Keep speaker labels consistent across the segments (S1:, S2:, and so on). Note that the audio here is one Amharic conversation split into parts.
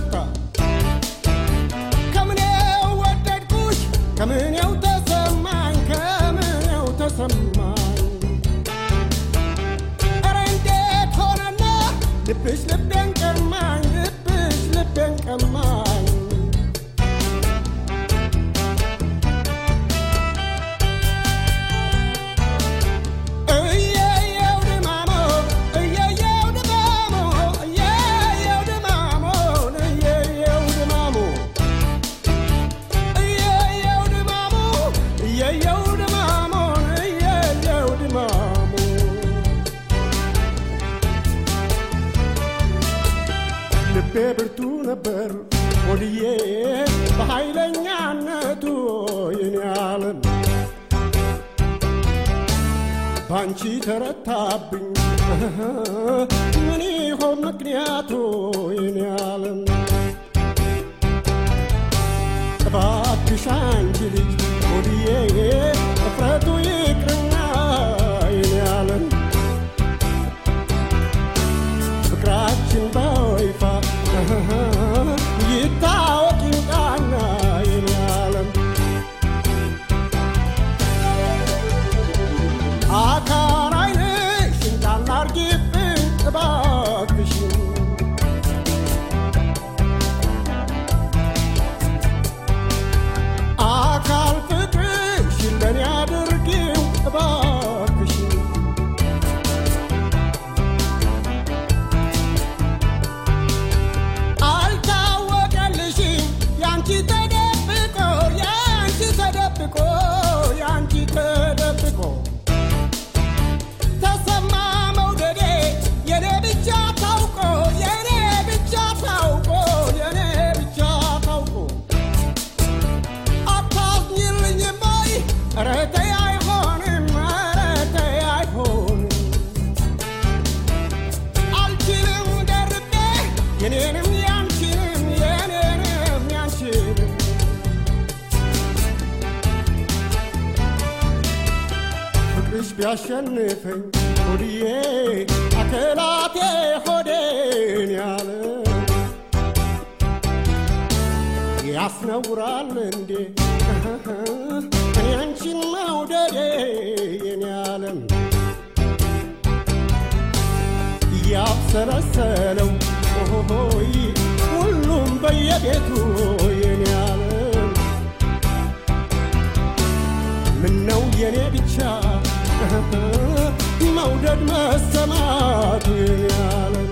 S1: ተረታ ከምኔው ወደድኩሽ ከምኔው ተሰማኝ ከምኔው ተሰማኝ ኧረ እንዴት ሆነና ልብሽ ልቤን ቀማኝ ልብሽ ልቤን ቀማኝ እየየው ድማሞ እየየው ድማሞ እየየው ድማሞ እየየው ድማሞ እየየው ድማሞ እየየው ድማሞ እየየው ድማሞ ልቤ ብርቱ ነበር ወድዬ በኃይለኛነቱ የኔ ዓለም ባንቺ ተረታብኝ ምን ይሆን ምክንያቱ የኔ ዓለም እባክሽ አንቺ ልጅ ወድዬ እፍረቱ ይቅርና የኔ ዓለም ፍቅራችን በይፋ ይታወቅ ይውጣና የኔ ዓለም አካል ዓይንሽን ጣል አርጊብኝ እባክሽን አካል ፍቅርሽን ለኔ አድርጊው እባክሽን አልታወቀልሽም ያንቺ ተደብቆ ያንቺ ተደብቆ ያንቺ ተደብቆ ተሰማ መውደዴ የኔ ብቻ ታውቆ የኔ ብቻ ታውቆ የኔ ብቻ ታውቆ አታዝኝልኝም ወይ ኧረ ተይ አይሆንም ኧረ ተይ አይሆንም አልችልም ደርቤ የኔንም ያንቺንም የኔንም ያንቺንም ፍቅርሽ ቢያሸንፈኝ ሆድዬ አከላቴ ሆዴን ያለ ያስነውራል እንዴ እኔ አንቺን መውደዴ የኔ ዓለም እያብሰለሰለው ሆይ ሁሉም በየቤቱ የኔ ዓለም ምነው የኔ ብቻ መውደድ መሰማቱ የኔ ዓለም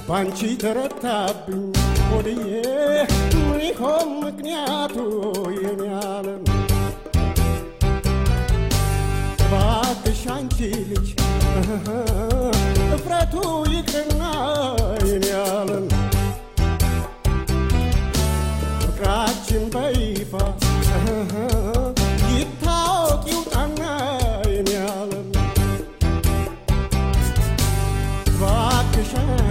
S1: ባንቺ ተረታብኝ ሆድዬ ምን ይሆን ምክንያቱ የኔ ዓለም እባክሽ አንቺ ልጅ እፍረቱ ይቅርና የኔ ዓለም ፍቅራችን በይፋ ይታወቅ ይውጣና የኔ ዓለም እባክሽ